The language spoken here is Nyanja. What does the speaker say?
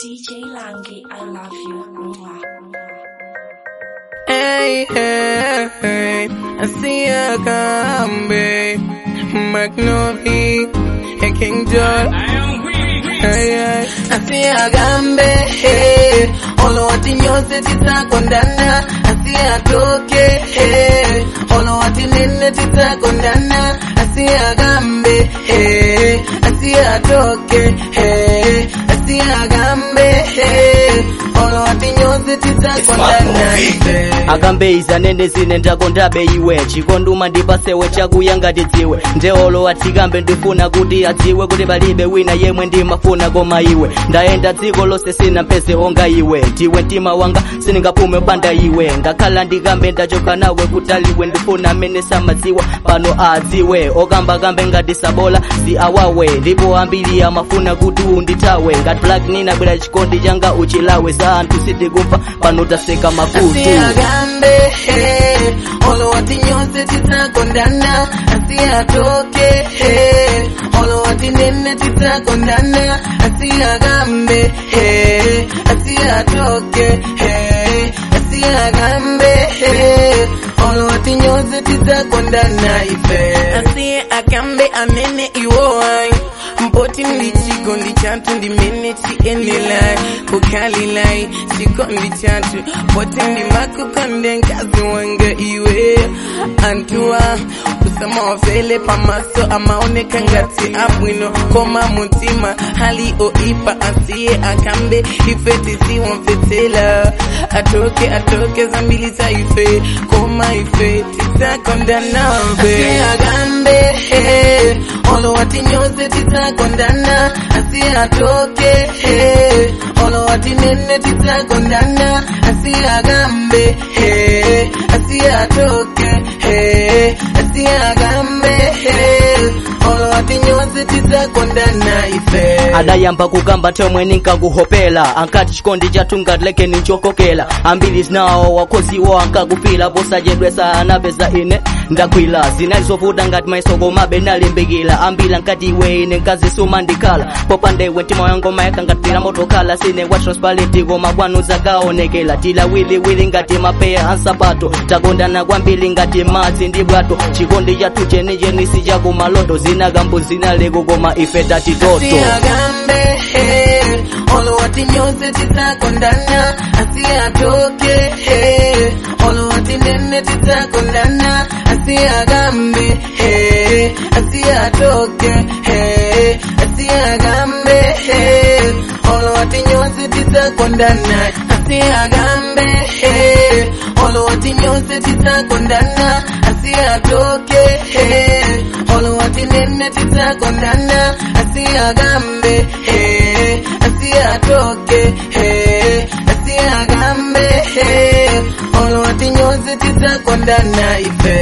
DJ Langi, I love you. Mwah. Hey, hey, hey, I see a gambe, Magnovi, and King John. Hey, hey, I see a gambe, hey, olo wati nyose titakondana, I see a toke, hey, olo wati nene titakondana, I see a gambe, hey, I see a toke, hey, I see a gambe, hey, olo wati nyose titakondana, hey. akambe izanene zine ndakondabe iwe chikonduma ndipasewe chakuya ngati dziwe ndeolo atikambe ndifuna kuti adziwe kuti palibe wina yemwe ndimafuna koma iwe ndayenda dziko lonse sina mpeze onga iwe ndiwe mtima wanga sindingapume panda iwe ngakhala ndikambe ndachoka nawe kutaliwe ndifuna amene samadziwa pano adziwe okamba kambe ngati sabola si awawe ndipo ambiri amafuna kuti unditawe ngati black ninabwera chikondi changa uchilawe za anthu sitikumva pano taseka makutu asiagambe he, olo wati nyose titakondana asiatoke he, olo wati nene titakondana asiagambe he, asiatoke he, asiagambe he, olo wati nyose titakondana ife asiye agambe amene iwoai mpoti ndichikondi chatu ndimene chiendelai kukalilai chikondi chatu poti ndimakukonde nkazi wanga iwe antuwa usama wafele pamaso amaoneka ngati abwino koma mutima hali oipa asiye akambe ife tisiwamfetela atoke atoke zambili za ife koma ife titakondanabe agambe he, olo wati nyose titakondana asiye atoke he, olo wati nene titakondana asiye agambe he, asiye atoke he, asiye agambe he, olo wati nyose titakondana ife adayamba kukamba tomwe ninkakuhopela ankati chikondi chathu ngatileke ninchokokela ambiri zinawo wakhoziwo ankakufila posachedwesa anapeza ine ndakwila zinali zovuta ngati maisoko mabe nalimbikila ambiri ankati iwe ine nkazisuma ndikhala popanda iwe mtima wangu mayaka ngatipira motokhala sine wa transparent koma kwanu zakaonekela tilawiliwili ngati mapeya ansapato takondana kwambiri ngati madzi ndi bwato chikondi chathu chenicheni sichakumaloto zinakambo zinaleko koma ife tatitoto asiagambe he, olo wati nyose titakondana asiatoke he, olo wati nene titakondana asiagambe he, asiatoke he, asiagambe he, olo wati nyose titakondana asiagambe he, olo wati nyose titakondana asiatoke he, olo wati nene titakondana asiagambe he, asiatoke he, asiagambe he, olo wati nyose titakondana ife